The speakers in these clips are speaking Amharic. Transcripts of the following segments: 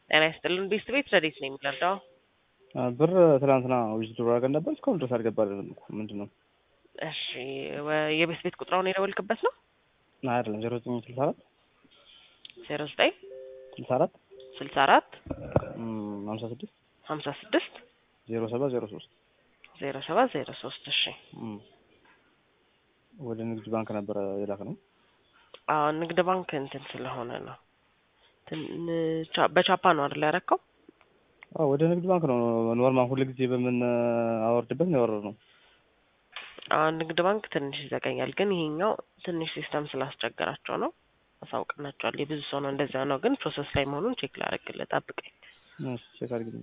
ጤና ይስጥልን ቤስት ቤት ረዴት ነው የሚረዳው? ብር ትናንትና ዊዝድሮ አድርገን ነበር። እስካሁን ድረስ አልገባልንም እኮ ምንድን ነው? እሺ ወ- የቤስት ቤት ቁጥራውን የደወልክበት ነው? አይደለም ዜሮ ዘጠኝ ስልሳ አራት ዜሮ ዘጠኝ ስልሳ አራት ስልሳ አራት ሀምሳ ስድስት ሀምሳ ስድስት ዜሮ ሰባት ዜሮ ሶስት ዜሮ ሰባት ዜሮ ሶስት እሺ ወደ ንግድ ባንክ ነበረ የላክ ነው። አዎ ንግድ ባንክ እንትን ስለሆነ ነው ትን- ቻ- በቻፓ ነው አይደል ያረከው? አዎ ወደ ንግድ ባንክ ነው ኖርማል ሁሉ ጊዜ በምን አወርድበት ነው ያወረድ ነው። አዎ ንግድ ባንክ ትንሽ ይዘገኛል፣ ግን ይሄኛው ትንሽ ሲስተም ስላስቸገራቸው ነው። አሳውቅናቸዋል። የብዙ ሰው ነው እንደዚያ ነው፣ ግን ፕሮሰስ ላይ መሆኑን ቼክ ላደርግልህ፣ ጠብቀኝ። እሺ ቼክ አድርግልኝ።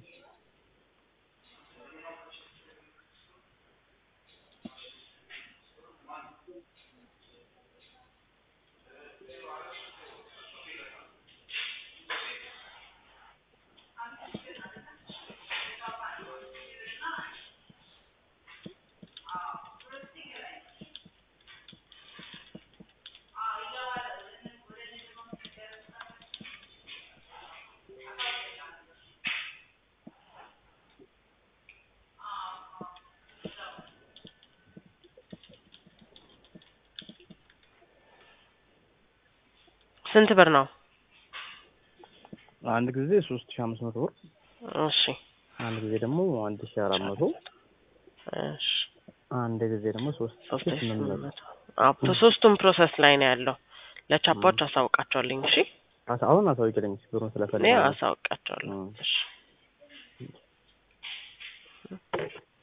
ስንት ብር ነው? አንድ ጊዜ ሶስት ሺህ አምስት መቶ ብር እሺ አንድ ጊዜ ደግሞ አንድ ሺህ አራት መቶ እሺ አንድ ጊዜ ደግሞ ሶስት ሶስት ሺህ ሺህ ስምንት ስምንት መቶ መቶ አዎ ሶስቱም ፕሮሰስ ላይ ነው ያለው። ለቻፓዎች አሳውቃቸዋለኝ። እሺ አሳ- አሁን አሳውቂልኝ ብሩን እኔ ስለፈለገ አሳውቃቸዋለሁ። እ። እሺ